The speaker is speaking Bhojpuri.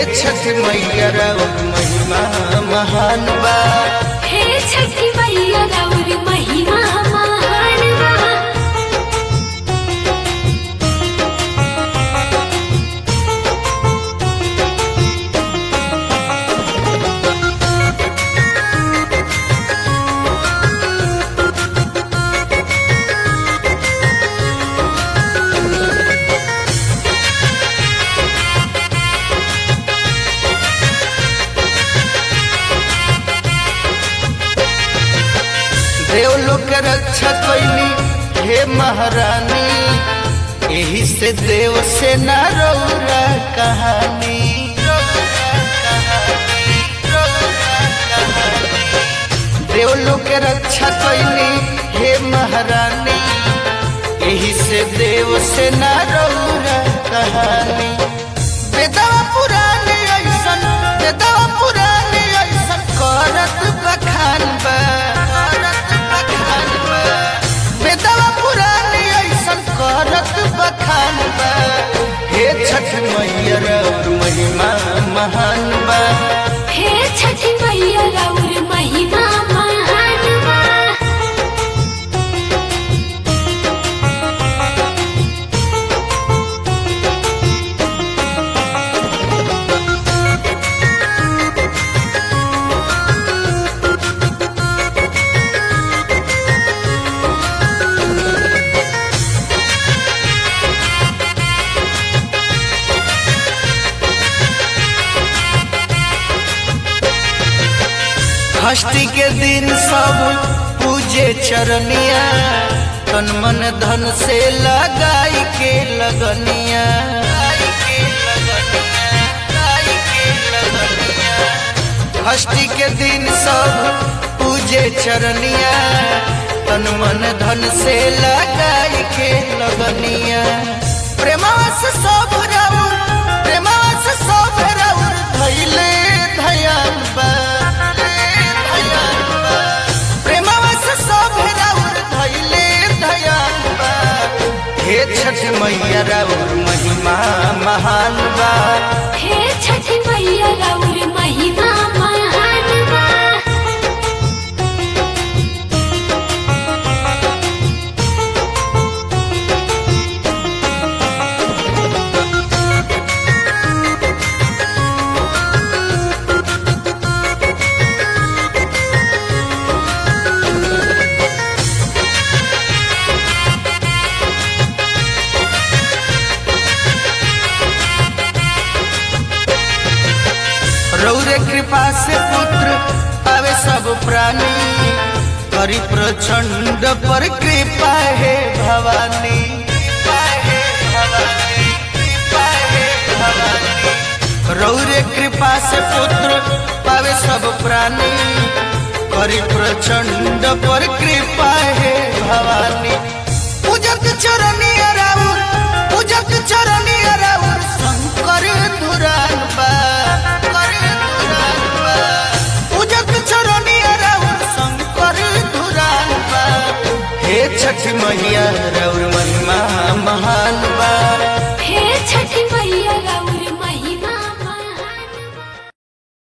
छठ मैया राउर महिमा महान बा हे छठी मैया राउर महिमा महान बा देवलोक के रक्षा कैली हे महारानी यही से देव से न रौरा कहानी देवलोक के रक्षा कैली हे महारानी यही से देव से न रौरा कहानी बेदवा पुरानी ऐसन बेदवा पुरानी ऐसन करत बखान बा करत बखान बा बेदवा पुरानी ऐसन करत बखान बा हे छठ मैया और महिमा महान बा हे छठी मैया राउर महिमा महान बा षष्ठी के दिन सब पूजे चरनिया तन मन धन से लगाई के लगनिया लगाई के लगनिया, लगाई के लगनिया। षष्ठी के दिन सब पूजे चरनिया तन मन धन से लगाई के लगनिया प्रेमास सब राउर प्रेमास सब राउर धैले धयान बा धयान बा प्रेमास सब राउर धैले धयान बा हे छठ मैया राउर महिमा महान बा हे छठी मैया राउर महिमा महान बा रौरे कृपा से पुत्र पावे सब प्राणी करी प्रचंड पर कृपा है भवानी कृपा है भवानी कृपा है भवानी रौरे कृपा से पुत्र पावे सब प्राणी करी प्रचंड पर कृपा है भवानी पूजक चरणी राउर पूजक चरणी राउर शंकर धुरान बा शंकर धुरान बा पूजक चरणी राउर शंकर धुरान बा हे छठ मैया राउर महिमा महान बा हे छठी मैया